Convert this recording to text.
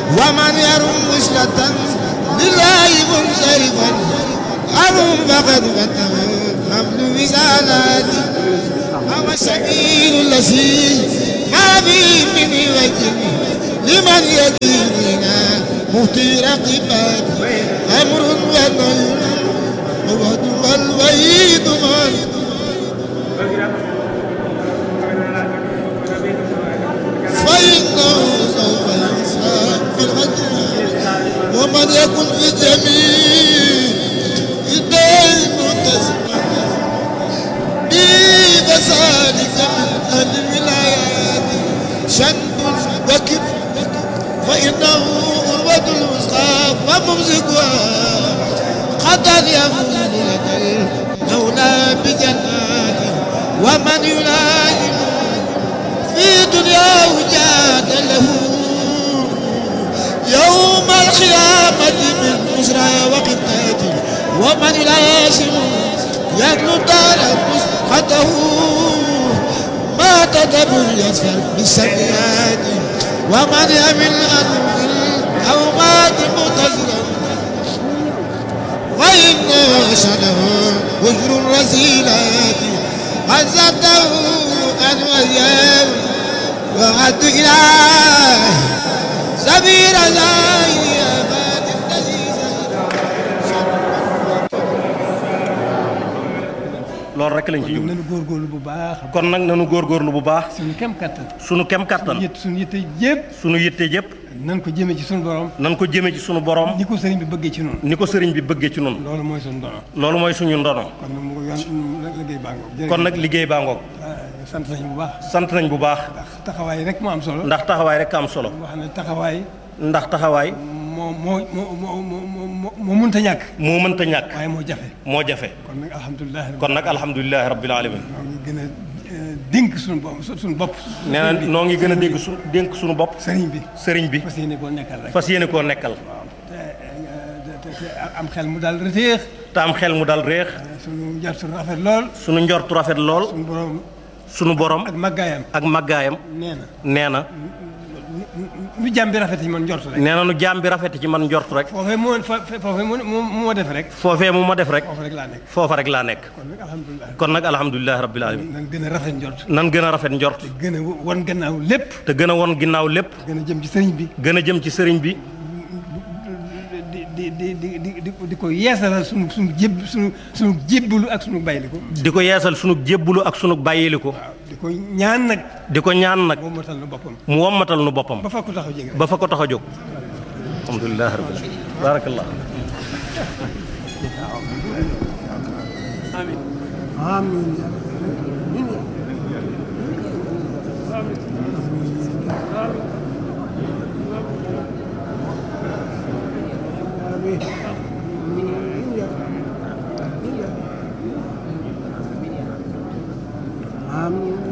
ومن يرم وصلة لله منصرفا أرم فقد فتح حمل وزالات هو السبيل الذي ما فيه من وجه لمن يديننا مهتي رقبات أمر ونهي ووعد والوعيد من فإنه سوف يحساب بالغدر ومن يكن في جميع الدين متسما بي فذلك من أهل الولايات شنب وكب فإنه أروة الوسطى وممسكها قد يفوز لك المولى بجنات ومن يلائم في دنياه جاد له يوم القيامة من بشرى وقتاته ومن يلازم يدلو دار مسقطه ما تدبر يسفر بالسيئات ومن يمل أن أو مات متزرا وإن شنه وجر الرزيلات عزته أن وياه وعد إله سبيل زاهي أباد loolu rek lañ ci jublu nañu góorgóorlu bu baax kon nag nanu góorgóorlu bu baax suñu kem kattan sunu kem kattan yët suñu yitte yëpp sunu yitte yëpp nan ko jëmee ci suñu borom nan ko jëme ci sunu borom ni ko sëriñ bi bëggee ci noonu ni ko sëriñ bi bëggee ci nun loolu mooy suñu dono loolu mooy suñu ndono kon nag mu ko yoon liggéey baa ngoog kon nag liggéey baa ngoog sant nañu bu baax sant nañ bu baax ndax taxawaay rek moo am solo ndax taxawaay rek am solo wax ne taxawaay ndax taxawaay moo moo moo moo moo moo moo mënta ñàkk moo mënta ñàkk waaye moo jafe moo jafe kon nag alhamdulilah kon nag alhamdulilahi rabbil alamin ñoo ngi gën a dénk suñu bopp suñu bopp nee na noo ngi gën a dégg su dénk suñu bopp sëriñ bi sëriñ bi fas yéene koo nekkal rek fas yéene koo nekkal te te te am xel mu daal reteex te am xel mu dal réex suñu njort suñu rafet lool sunu njortu rafet lool suñu borom sunu borom ak màggaayam ak màggaayam nee na nee na nu jàmm bi rafet ci man njort rek nee na nu jaam bi rafet ci man njort rek foofee moo foofee moo moo moo def rek foofee mu ma def rek foofu rek laa nekk foofa rek laa nekk kon nag alhamdulilah kon nag alhamdulilahi rabbil alamin nan gën a rafet njort nan gën a rafet njort gën a won gannaaw lépp te gën a won ginnaaw lépp gën a jëm ci sëriñ bi gën a jëm ci sëriñ bi di di di di di di di ko yeesalal sunu sunu jéb sunu sunu jébbalu ak sunu bayliku di ko yeesal sunu jébbulu ak sunu bàyyiliku waaw di ko ñaan nag di ko ñaan nag moom matal na boppam mu wommatal nu boppam ba fa ko taxaw jege rek ba fa ko tax a jóg alhamdulilahi rabbil alamin barakallah Amin.